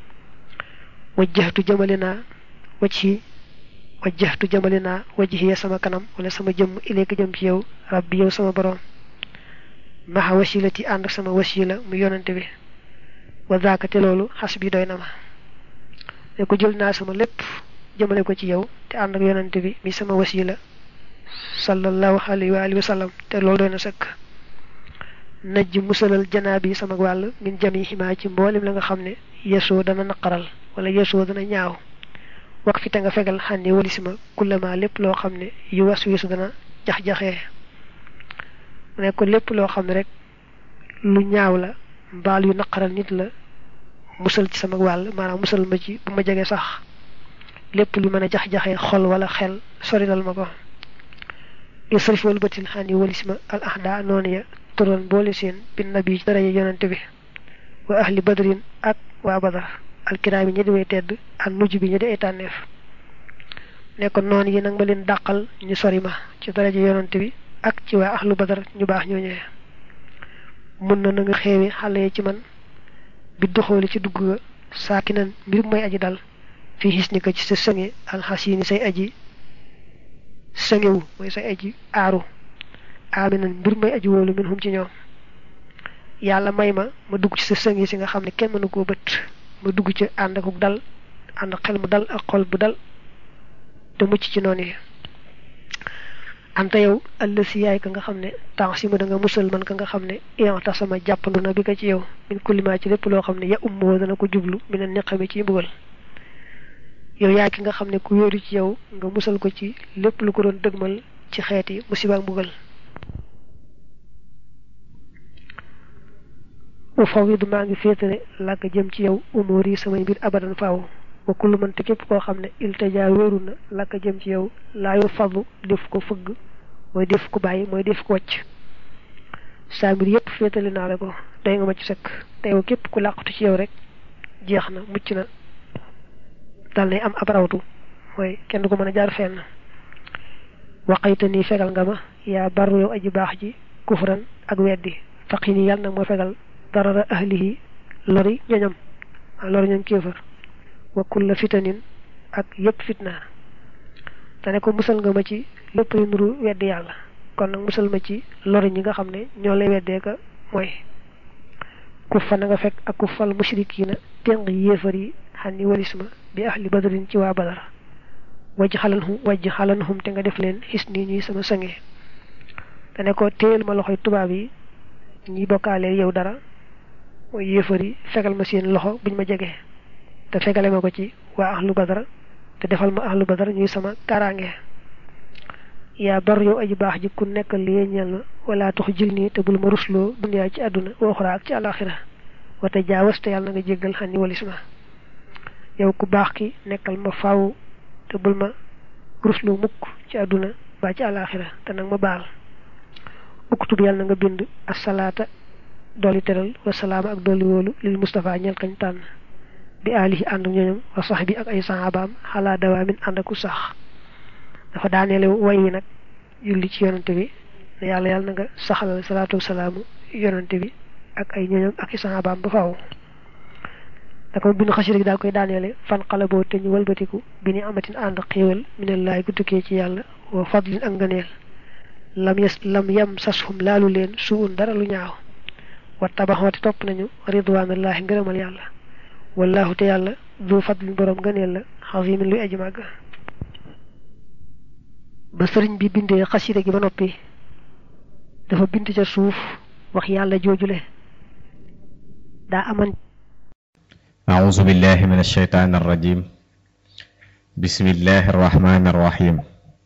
wajjahtu jëmale naa wajhi wajjahtu jëmale naa wajhiya sama kanam wala sama jëmm ilayka jëm ci yow rabbi yow sama borom maxa wasilati ànd ak sama wasila mu yonante bi wa zaaka te loolu xas bi doy na ma ne ko jël naa sama lépp jëmale ko ci yow te ànd ak yonante bi mi sama wasila sallallahu alayhi wa alihi wa sallam te loolu doy na sëkk najj musalal janaabi yi sama wàll min jami ximaa ci mboolem la nga xam ne yesoo dana naqaral wala yesoo dana ñaaw wax fi te nga fegal xànni walisima kullama lépp loo xam ne yu was wisu dana jax-jaxee mu ne ko lépp loo xam ne rek lu ñaaw la mbaal yu naqaral nit la musal ci sama wàll maanaam musal ma ci bu ma jege sax lépp lu mën a jax-jaxee xol wala xel sorilal ma ko isrif wal batil xànni walisima al ahda noonu ya turoon boole seen bin nabi ci daraja yonante bi wa ahli badrin ak waa badar alkiraami ñi di way tedd ak nujj bi ñi di ay tànneef ne ko noonu yi nag ma leen dàqal ñu sori ma ci daraja yonante bi ak ci waa ahlu badar ñu baax ñooñee mun na na nga xeewi xale yi ci man bi doxooli ci dugg ga saaki nan mbir mooy aji dal fii xis ni ko ci sa sënge alxasini say aji sëngewu mooy say aji aaru aaminan mbir mooy aji wóolu min hum ci ñoom yàlla may ma ma dugg ci sa sënge si nga xam ne kenn mënu koo bët ma dugg ci ànd ak dal ànd xel mu dal ak xol bu dal te mucc ci noonu yi anta yow àll si yaay ka nga xam ne temps si ma da nga musal man ka nga xam ne ian tax sama jàppandu na bi ko ci yow min kullimaa ci lépp loo xam ne ya ummoo dana ko jublu mi ne neqami ci mbugal yow yaay ki nga xam ne ku yóoru ci yow nga musal ko ci lépp lu ko doon dëgmal ci xeeti musiba ak mbugal u fawidu maa ngi féetale làkk jëm ci yow umóor yi samay mbir abadan faaw wa kullu man te képp koo xam ne iltajaa wéeru na làkk jëm ci yow laayu fadlu def ko fëgg mooy def ko bàyyi mooy def ko wàcc saa mbir yépp féetale naa la ko doy nga ma ci sëkk te yow képp ku làqatu ci yow rek jeex na mucc na dal nay am ab rawtu mooy kenn du ko mën a jaar fenn waqayta nii fegal nga ma yaa barru yow aji baax ji kufran ak weddi faqi nii yàlla nag moo fegal darara ahlihi lori ñoñam lori ñoom kéefër wa kulla fitanin ak yépp fitna te ne ko musal nga ma ci lépp lu nuru weddi yàlla kon nag musal ma ci lori ñi nga xam ne ñoo lay weddee ka mooy ku fa na nga fekk ak ku fal mushrikiina téng yéefar yi xam ni walis ma bi ahli badrin ci waa badar wajj xalanhum wajj xalanhum te nga def leen xis nii ñuy sama sange te ne ko téyel ma loxoy tubaab yi ñi bokkaaleel yow dara mooy yéefar yi fegal ma seen loxo buñ ma jege te fegale ma ko ci waa ahlu badar te defal ma ahlu badar ñuy sama kaaraange yaa bar yow aji baax ji ku nekkal li ñeel ma wala tax jil nii te bul ma rusloo duniyaa ci àdduna waxuraa ak ci àlaxira wate jaawas te yàlla na nga jéggal xan ni walis ma yow ku baax ki nekkal ma faaw te bul ma rusloo mukk ci àdduna ba ci àlaxira te nag ma baal uktub yàlla na nga bind asalaata dolli teral wasalaama ak dolli wóolu lil Mustafa ñeel kañ tànn bi alihi ànd ñooñam wa sax bi ak ay saxaabaam xalaa dawaamin ànd aku sax dafa daaneele way wi nag julli ci yonante bi ne yàlla yàlla na nga saxalal salaatu wasalaamu yonante bi ak ay ñooñam ak i saxaabaam ba faaw da ko bind xasida gi daal koy daaneele fan xala boo te ñu walbatiku bi ni amatin ànd xéewal minallaay gu tukkee ci yàlla wa fadlin ak ngëneel lam yes lam yam sashum laalu leen suun dara lu ñaaw wa tabaxooti topp nañu ridwanullahi ngërëmal yàlla wallahu te yàlla du fadlin boroom gëneel la xasimin luy aji màgg ba sëriñ bi bindee xasida gi ba noppi dafa bind ca suuf wax yàlla joojule daa aman أعوذ بالله من الشيطان الرجيم بسم الله الرحمن الرحيم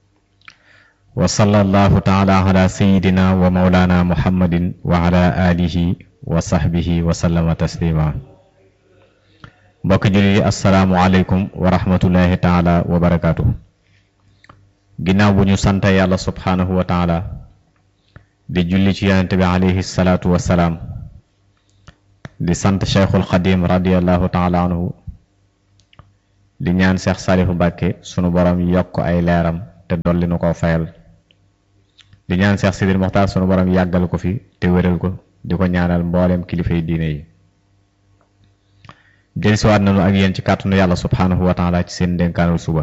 وصلى الله تعالى على سيدنا ومولانا محمد وعلى آله وصحبه وسلم تسليما mbokk jullit yi asalaamualeykum wa rahmatullahi taala wa barakaatu ginnaaw bu ñu sant yàlla subhaanahu wa taala di julli ci yonente bi alayhi salaatu wa salaam di sant cheikhul xadim radiallahu taala anhu di ñaan cheikh salihu mbàkke sunu borom yokk ay leeram te dolli nu ko fayal di ñaan cheikh sidil moxtaar sunu borom yàggal ko fi te wéral ko di ko ñaanal mboolem kilifay diine yi dellusiwaat nañu ak yéen ci kàttanu yàlla subhaanahu wa taala ci seen dénkaanul suba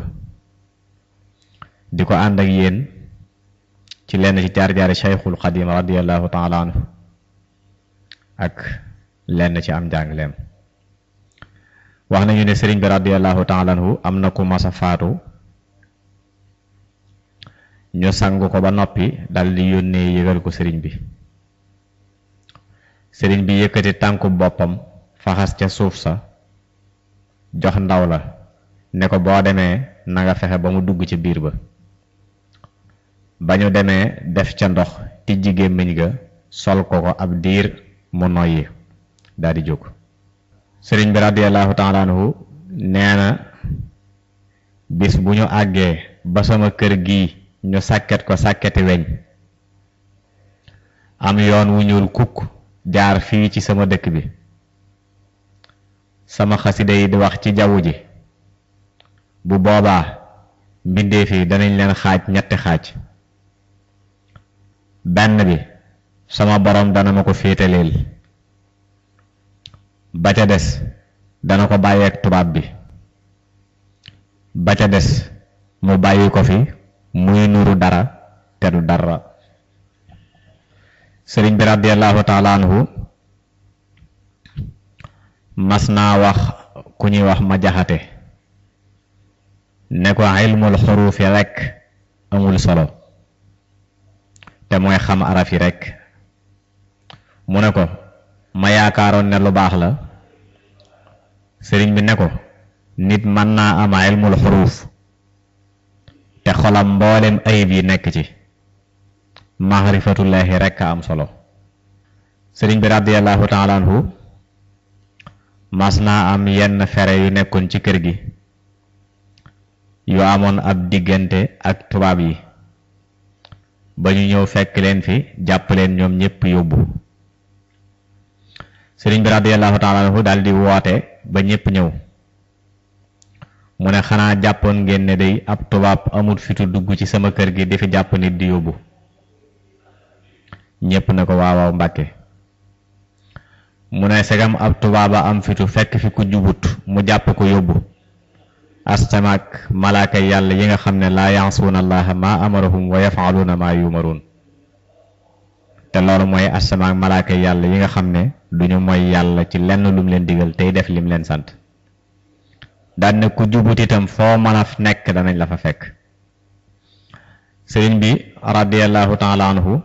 di ko ànd ak yéen ci lenn ci jaar-jaari cheikhul xadim radiallahu taala anhu ak lenn ci am njàngleem wax nañu ne sëriñ bi radiallahu taala anhu am na ku masa faatu ñu sang ko ba noppi dal di yónnee yëgal ko sëriñ bi sëriñ bi yëkkati tànku boppam faxas ca suuf sa jox ndaw la ne ko boo demee na nga fexe ba mu dugg ci biir ba ba ñu demee def ca ndox tijji gémmiñ ga sol ko ko ab diir mu noyyi daal di jóg sëriñ bi radiallahu taala anhu nee na bis bu ñu àggee ba sama kër gii ñu sàkket ko sàkketi weñ am yoon wu ñuul kukk jaar fii ci sama dëkk bi sama xasida yi di wax ci jaww ji bu boobaa mbindeef yi danañ leen xaaj ñetti xaaj benn bi sama borom dana ma ko féetaleel ba ca des dana ko bàyyeek tubaab bi ba ca des mu bàyyi ko fi muy nuru dara te du dara sëriñ bi radiallahu taala anhu mas naa wax ku ñuy wax ma jaxate ne ko ilmul xuruufi rekk amul solo te mooy xam araf yi rekk mu ne ko ma yaakaaroon ne lu baax la sëriñ bi ne ko nit mën naa am ilmul xuruuf te xolam mboolem ayib yi nekk ci maarifatullahi rekk a am solo sëriñ bi radiallahu taala anhu mas naa am yenn fere yu nekkoon ci kër gi yu amoon ab diggante ak tubaab yi ba ñu ñëw fekk leen fi jàpp leen ñoom ñépp yóbbu sëriñ bi radiallahu taala anhu daal di woote ba ñépp ñëw mu ne xanaa jàppoon ngeen ne day ab tubaab amul fitu dugg ci sama kër gi di fi jàpp nit di yóbbu ñépp ne ko waawaaw mbàkke mu ne segam ab tubaaba am fitu fekk fi ku jubut mu jàpp ko yóbbu astamaak malaaka yàlla yi nga xam ne laa yansuuna allaha ma amarahum wa yafaluuna ma yumaruun te loolu mooy astamaak malaaka yàlla yi nga xam ne duñu mooy yàlla ci lenn lum leen digal tey def lim leen sant daan ne ku jubut itam foo mën a nekk danañ la fa fekk sëriñ bi radiallahu taala anhu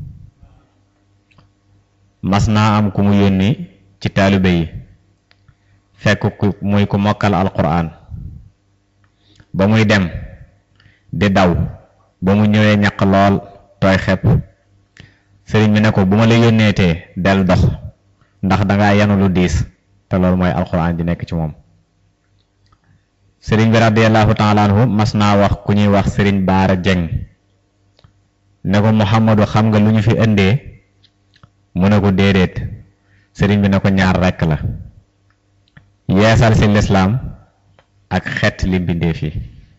mas naa am ku mu yónni ci taalibe yi fekk ku muy ku mokkal alquran ba muy dem di daw ba mu ñëwee ñaq lool tooy xepp sëriñ bi ne ko bu ma la yónneetee del dox ndax dangaa yanu lu diis te loolu mooy alquran di nekk ci moom sëriñ bi radiallahu taala anhu mas naa wax ku ñuy wax sëriñ baara jeng ne ko muhammadu xam nga lu ñu fi indee mu ne ko déedéet sëriñ bi ne ko ñaar rekk la yeesal ci lislaam ak xet li mbindeef yi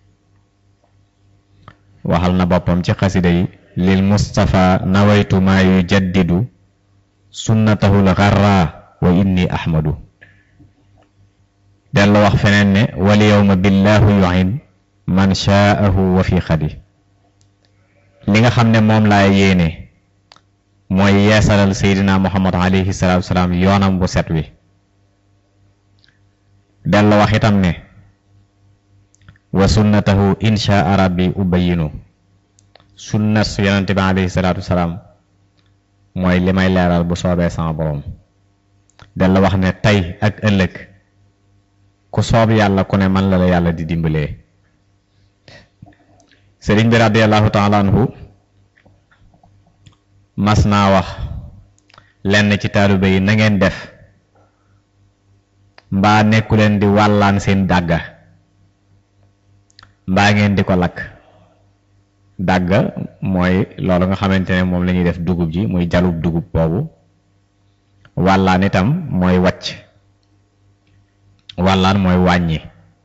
waxal na boppam ci xasida yi lil mustafa nawaytu maa yu jaddidu sunnatahul xarra wa inni ahmadu dellu wax feneen ne wal yawma billahu yuin man shaahu wa fi xadi li nga xam ne moom laa yéene mooy yeesalal seydina muhammad alayhi salaatu salaam yoonam bu set wi dellu wax itam ne wa sunnatahu insha rabbi ubayinu sunnas yonente bi alayhi salaatu salaam mooy li may leeral bu soobee sama borom dellu wax ne tey ak ëllëg ku soob yàlla ku ne man la la yàlla di dimbalee sëriñ bi radiallahu taala anhu mas naa wax lenn ci taalibe yi na ngeen def mbaa nekku leen di wàllaan seen dàgga mbaa ngeen di ko lakk dàgga mooy loolu nga xamante ne moom la ñuy def dugub ji muy jalub dugub boobu wàllaan itam mooy wàcc wàllaan mooy wàññi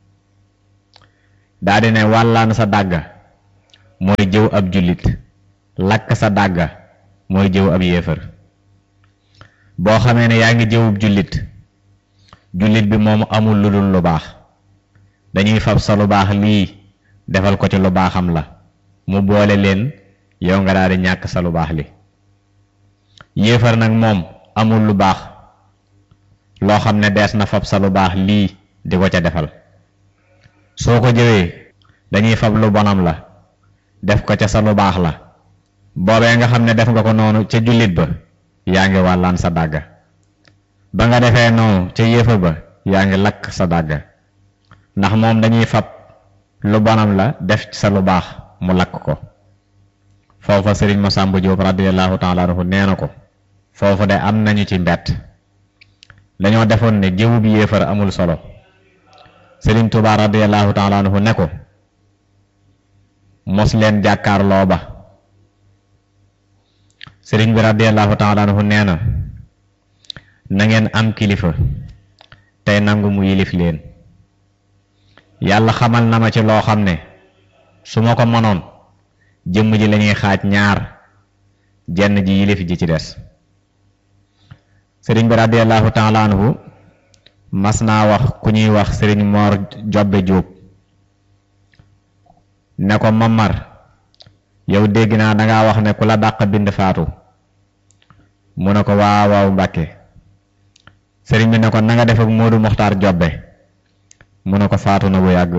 daa di ne wàllaan sa dàgga mooy jëw ab jullit lakk sa dàgga mooy jëw ab yéefar boo xamee ne yaa ngi jëwub jullit jullit bi moom amul lu dul lu baax dañuy fab sa lu baax lii defal ko ci lu baaxam la mu boole leen yow nga daal di ñàkk sa lu baax li yéefar nag moom amul lu baax loo xam ne dees na fab sa lu baax lii di ko ca defal soo ko jëwee dañuy fab lu bonam la def ko ca sa lu baax la boobee nga xam ne def nga ko noonu ca jullit ba yaa ngi wàllaan sa dàgga ba nga defee noonu ca yéefar ba yaa ngi lakk sa dàgga ndax moom dañuy fab lu bonam la def ci sa lu baax mu lakk ko foofa sëriñ Masamba Diop radiyallahu taala anhu nee na ko foofu de am nañu ci mbett dañoo defoon ne jëwu bi yéefar amul solo sëriñ Tuubaa radiyallahu taala anhu ne ko mos leen jàkkaarloo ba sëriñ bi radiyallahu taala anhu nee na na ngeen am kilifa tey nangu mu yilif leen yàlla xamal na ma ci loo xam ne su ma ko mënoon jëmm ji lañuy xaaj ñaar jenn ji yilif ji ci des sëriñ bi radiyallahu taala anhu mas naa wax ku ñuy wax sëriñ Moor Jobbe Jóob ne ko mamar yow dégg naa dangaa wax ne ku la dàq bind faatu mu ne ko waaw waaw mbàkke sëriñ bi ne ko na nga def ak Moodu Muxtaar Jobbe mu ne ko faatu na bu yàgg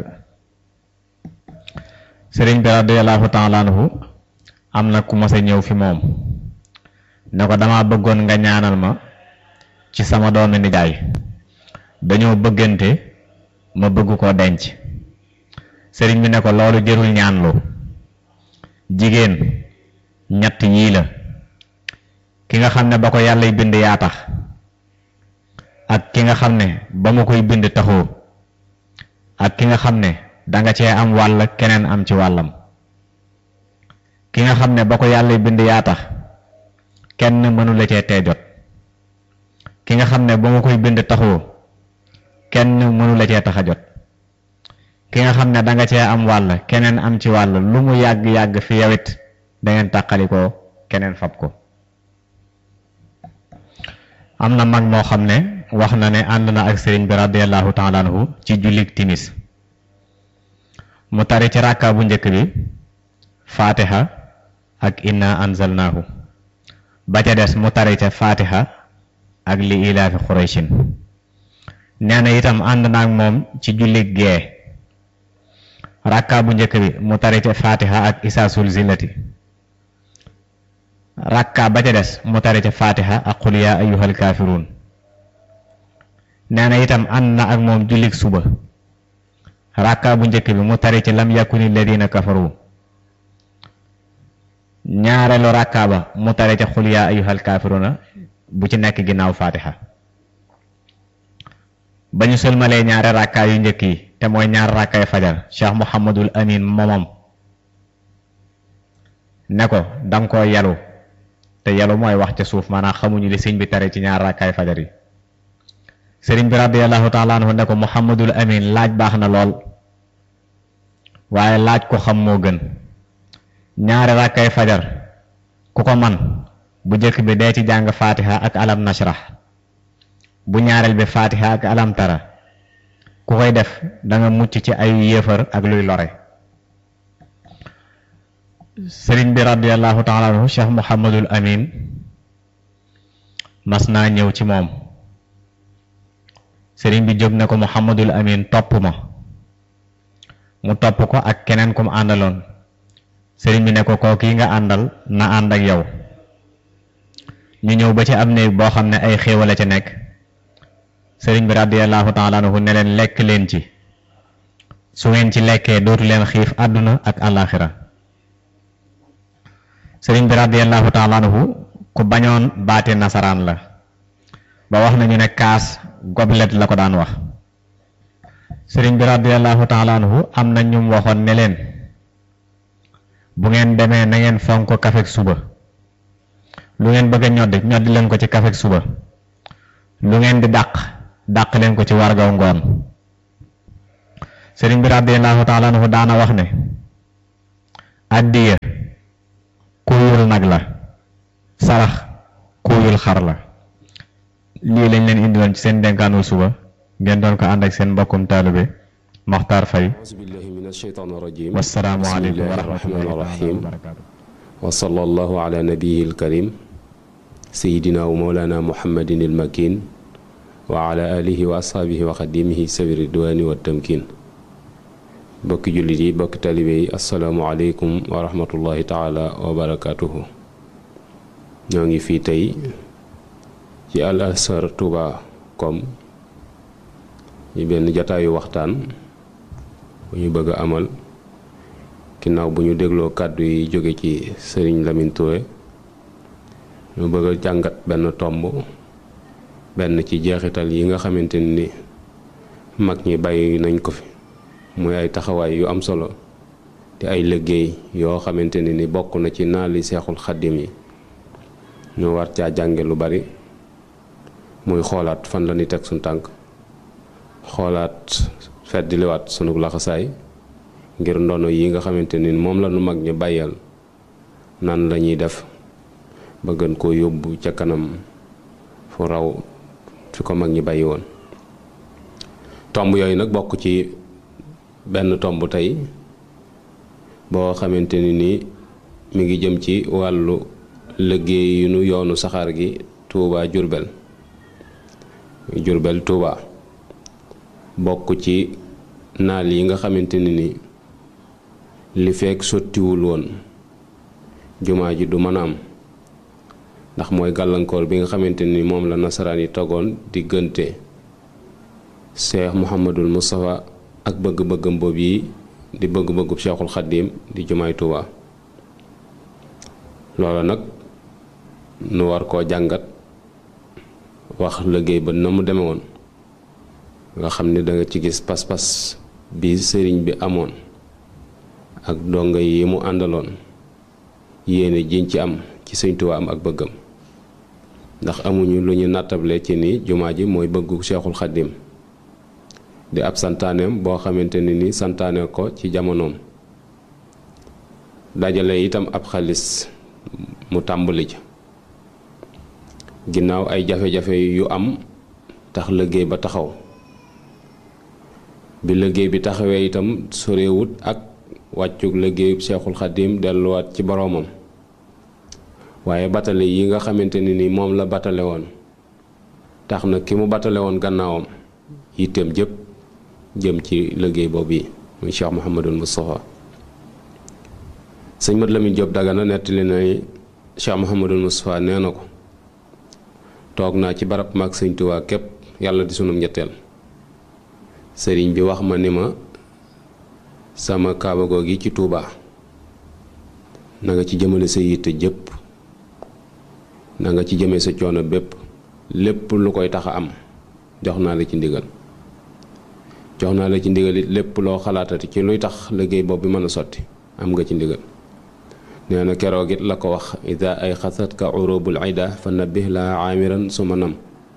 sëriñ bi radiyallahu taala anhu am na ku mas a ñëw fi moom ne ko dama bëggoon nga ñaanal ma ci sama doomi nijaay dañoo bëggante ma bëgg koo denc sëriñ bi ne ko loolu jërul ñaanlu jigéen ñett yii la ki nga xam ne ba ko yàllay bind yaa tax ak ki nga xam ne ba mu koy bind taxoo ak ki nga xam ne danga cee am wàll keneen am ci wàllam ki nga xam ne ba ko yàllay bind yaa tax kenn mënu la cee tee jot ki nga xam ne ba mu koy bind taxoo kenn mënu la cee tax a jot ki nga xam ne danga cee am wàll keneen am ci wàll lu mu yàgg-yàgg fi yawit dangeen tàqali ko keneen fab ko am na mag moo xam ne wax na ne ànd na ak sëriñ bi radiallahu taala anhu ci jullik timis mu tari ci ràkka bu njëkk bi fatiha ak inna anzalnaahu ba ca des mu tari ca fatiha ak li ilaafi xuraysin nee na itam ànd na ak moom ci jullik gee rakka bu njëkk bi mu tari ca fatiha ak isaasul zillati rakka ba ca des mu tari ca fatiha ak qul yaa ayyuhal kaafiruun nee na itam ànd na ak moom jullik suba rakka bu njëkk bi mu tari ca lam yakuni alladina kafaru ñaareelu rakka ba mu tari ca qul yaa ayyuhal kaafiruuna bu ci nekk ginnaaw fatiha ba ñu sëlmalee ñaari rakka yu njëkk yi te mooy ñaar rakkay fajar cheikh muhammadul amin momom ne ko danga ko yalu te yalu mooy wax ca suuf maanaam xamuñu li sëñ bi tere ci ñaar rakkay fajar yi sëriñ bi radiallahu taala anhu ne ko muhammadul amin laaj baax na lool waaye laaj ko xam moo gën ñaari rakkay fajar ku ko man bu jëkk bi dee ci jàng fatiha ak alam nashrah bu ñaareel bi fatiha ak alam tara ku koy def da nga mucc ci ay yéefar ak luy lore sëriñ bi radiallahu taala anhu cheikh muhammadul amin mas naa ñëw ci moom sëriñ bi jóg ne ko Muhammadul Amin topp ma mu topp ko ak keneen kum àndaloon sëriñ bi ne ko kooku yi nga àndal na ànd ak yow ñu ñëw ba ci am néeg boo xam ne ay xéewale ca nekk sëriñ bi radiyallahu taala anhu ne leen lekk leen ci su ngeen ci lekkee dootu leen xiif àdduna ak àllaaxira sëriñ bi radiyallahu taala anhu ku bañoon baati nasaraan la ba wax nañu ne kaas goblet la ko daan wax sëriñ bi radiyallahu taala anhu am na ñum waxoon ne leen bu ngeen demee na ngeen fonk kafek suba lu ngeen bëgg a ñoddi ñoddi leen ko ci kafek suba lu ngeen di dàq dàq leen ko ci wargaw ngoon sëriñ bi radiyallahu taala anhu daana wax ne addiya kuyul nag la sarax kuyul xar la lii lañ leen indiloon ci seen dénkaanu suba ngeen doon ko ànd ak seen mbokkum taalibe Maxtaar Fay auzu billahi min asheytaan rajim wassalaamu aleykum wa bismillahi rahmaani rahmatullahi rahim wa barakaatu wa sallallahu ala nabiyihi alkarim sayidina wa mawlana muhammadin almakin wa ala alihi wa ashaabihi wa xadimihi sabi ridwani wa tamkin bokki jullit yi bokki talibe yi assalaamu aleykum wa rahmatullahi taala wa barakatuhu ñoo ngi fii tey ci al azhar touba com ci benn jataayu waxtaan bu ñu bëgg a amal ginnaaw bu ñu dégloo kàddu yi jóge ci sëriñ Lamine Touré ñu bëgg a jàngat benn tomb benn ci jeexital yi nga xamante ni mag ñi bàyyi nañ ko fi muy ay taxawaay yu am solo te ay liggéey yoo xamante ne ni bokk na ci naali seexul xaddim yi ñu war caa jànge lu bari muy xoolaat fan la ni teg suñ tànk xoolaat feddiliwaat sunu laxasaay ngir ndono yi nga xamante ni moom la nu mag ñi bàyyal nan la ñuy def ba gën koo yóbbu ca kanam fu raw fi ko mag ñi bàyyi woon tomb yooyu nag bokk ci benn tomb tey boo xamante ni nii mi ngi jëm ci wàllu liggéey yu nu yoonu saxaar gi Touba Jurbel Jurbel Touba bokk ci naal yi nga xamante ni ni li fekk sottiwul woon jumaa ji du mën a am ndax mooy gàllankoor bi nga xamante ni moom la nasaraan yi togoon diggante Cheikh Mouhamadul Moustapha ak bëgg-bëggam boobu yi di bëgg-bëggub Cheikhul Xaddim di jumaay Touba loola nag nu war koo jàngat wax liggéey ba na mu deme woon nga xam ni danga ci gis pas-pas bi sëriñ bi amoon ak donga yi mu àndaloon yéene jiñ ci am ci sëñ Tuubaa am ak bëggam ndax amuñu lu ñu nattable ci ni jumaa ji mooy bëggu Cheikhul Xaddim di ab santaaneem boo xamante ni ni santaane ko ci jamonoom dajale itam ab xaalis mu tàmbali ca ginnaaw ay jafe-jafe yu am tax liggéey ba taxaw bi liggéey bi taxawee itam sorewut ak wàccug liggéeyub Seexul Xaddim delluwaat ci boroomam waaye batale yi nga xamante ne ni moom la batale woon tax na ki mu batale woon gannaawam yitteem jëpp jëm ci liggéey boobu yi muy Cheikh Mouhamadul Moustapha sëñ Mat Lamin Jóob Dagana nettali na ni Cheikh Mouhamadul Moustapha nee na ko toog naa ci barab maag sëñ Tuubaa képp yàlla di sunum ñetteel sëriñ bi wax ma ni ma sama kaaba googi ci Tuubaa na nga ci jëmale sa yitte jëpp na nga ci jëme sa coono bépp lépp lu koy tax a am jox naa la ci ndigal jox naa la ci ndigal it lépp loo xalaatati ci luy tax liggéey boobu bi mën a sotti am nga ci ndigal nee na keroog it la ko wax ida ay xasat ka urubul ida fa nabbih la aamiran suma nam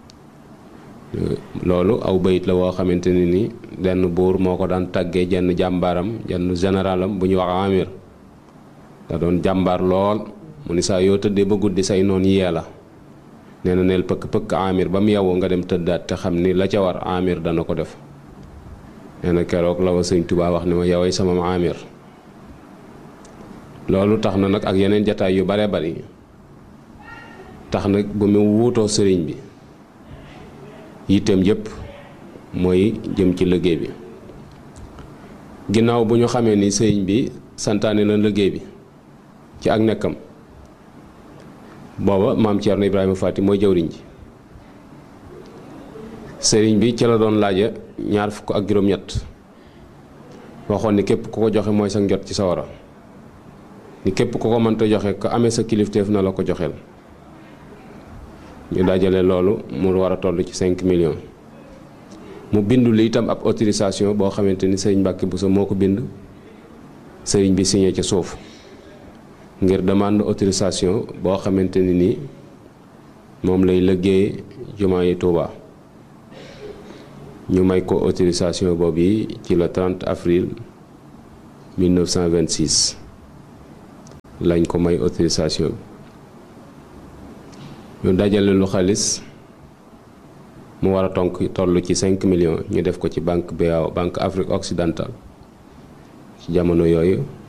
loolu aw bayit la woo xamante ne ni benn buur moo ko daan tàggee jenn jàmbaaram jenn généralam bu ñuy wax amir da doon jàmbaar lool mu ni saa yoo tëddee ba guddi say noon yee la nee na neel pëkk pëkk amir ba mu yewwu nga dem tëddaat te xam ni la ca war amir dana ko def nee na keroog la wa sëñ Tuubaa wax ni ma yoway sama amir loolu tax na nag ak yeneen jataay yu bare bari tax nag bu mu wuutoo sëriñ bi yitteem yépp mooy jëm ci liggéey bi ginnaaw bu ñu xamee ni sëriñ bi santaane na liggéey bi ci ak nekkam booba maam Thierno Ibrahima Fati mooy jëwriñ ji sëriñ bi ci la doon laaja ñaar fukk ak juróom-ñett waxoon ni képp ku ko joxe mooy sa njot ci sawara ni képp ku ko mënta joxe ko amee sa kilifteef na la ko joxeel ñu dajale loolu mu war a toll ci 5 millions mu bindu li itam ab autorisation boo xamante ni sëriñ Mbàkke Bousso moo ko bind sëriñ bi signé ca suuf ngir demande autorisation boo xamante ni nii moom lay liggéey jumaa yi Tuuba ñu may ko autorisation boobu yi ci le 30 avril 1926 lañ ko may autorisation bi ñu dajale lu xaalis mu war a tonk toll ci 5 millions ñu def ko ci banque BAO banque Afrique occidentale ci jamono yooyu